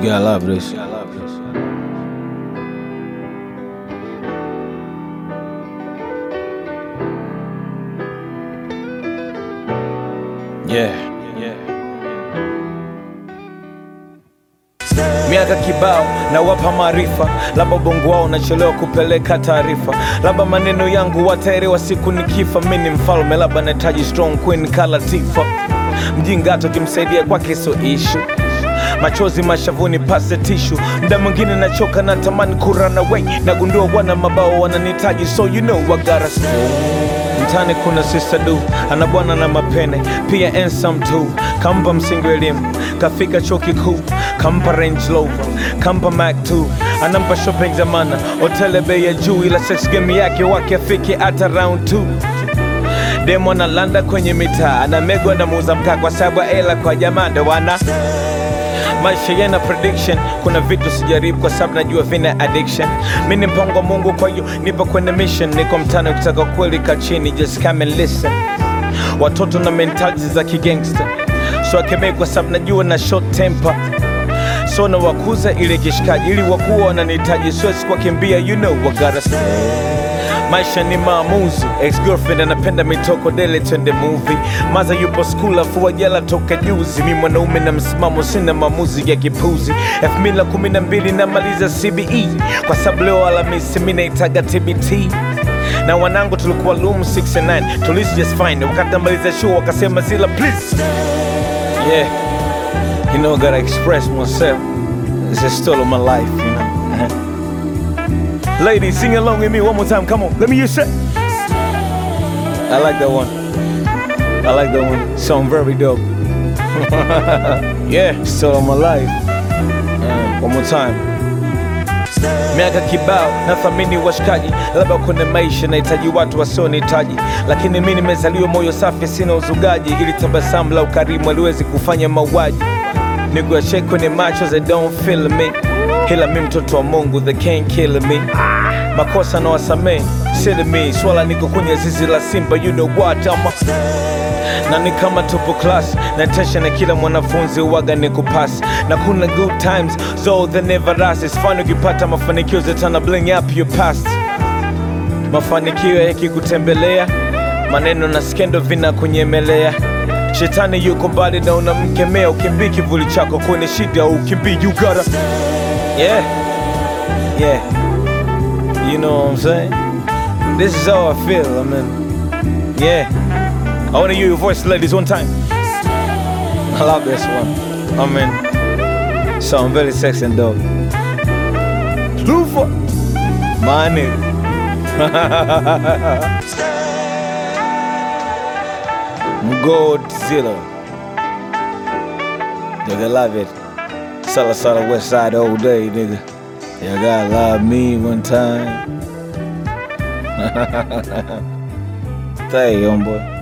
gotta love this. Yeah. Miaka kibao na wapa maarifa, labda ubongo wao unachelewa kupeleka taarifa, labda maneno yangu wataelewa siku nikifa. Mi ni mfalme, labda nahitaji strong queen kala Tifa. Mjingato kimsaidia kwake so ishu machozi mashavuni pase tishu mda mwingine nachoka na tamani kurana wei nagundua wana mabao wananihitaji so you know I gotta stay mtani kuna sister du ana bwana na mapene pia handsome tu kampa msingi wa elimu kafika chuo kikuu kampa range rover kampa mac 2 anampa shopping zamana hotele bei ya juu ila sex game yake wake afike hata round 2 demo analanda kwenye mitaa anamegwa na muuza mkaa kwa sababu ya hela kwa jamaa ndo wana maisha yana prediction kuna vitu sijaribu kwa sababu najua vina addiction mi ni mpango wa mungu kwa hiyo nipo kwenye mission niko mtani ukitaka kweli ka chini just come and listen watoto na mentality za kigangster so akemei kwa sababu najua na short temper so na wakuza ile kishikaji ili wakuwa wananihitaji siwezi kuwakimbia you know I gotta stay maisha ni maamuzi ex girlfriend anapenda mitoko dele twende movie maza yupo skul afu wajala toka juzi mi mwanaume na msimamo sina maamuzi ya kipuzi elfu mbili na kumi na mbili namaliza cbe kwa sababu leo alamisi mi naitaga tbt na wanangu tulikuwa loom 69 tulisi just fine wakati namaliza show wakasema zila please yeah you know I gotta express myself it's a story of my life you know Ladies, sing along with me one more time. Come on, let me hear you say. I like that one. I like that one. Sound very dope. yeah, still on my life. Uh, one more time. Miaka kibao nathamini washikaji, labda kwenye maisha nahitaji watu wasionihitaji, lakini mi nimezaliwa moyo safi, sina uzugaji, ili tabasamu la ukarimu aliwezi kufanya mauaji. Niguashe kwenye macho they don't feel me, ila mi mtoto wa Mungu they can't kill me. Makosa na wasamee sili mi swala, niko kwenye zizi la simba, you know what ama na ni kama tupo class na tension na kila mwanafunzi uwaga ni kupasi na kuna good times so they never last. It's fun ukipata mafanikio zetana bling up your past mafanikio yakikutembelea maneno na skendo vinakunyemelea shetani yuko mbali na unamkemea ukimbii kivuli chako kwenye shida ukimbii you gotta yeah yeah you know what I'm saying this is how I feel I mean yeah I want to hear your voice ladies one time I love this one I mean sound very sexy and dope Lufa my nigga Godzilla. Nigga, love it. Sala Sala West Side all day, nigga. You gotta love me one time. Stay, homeboy.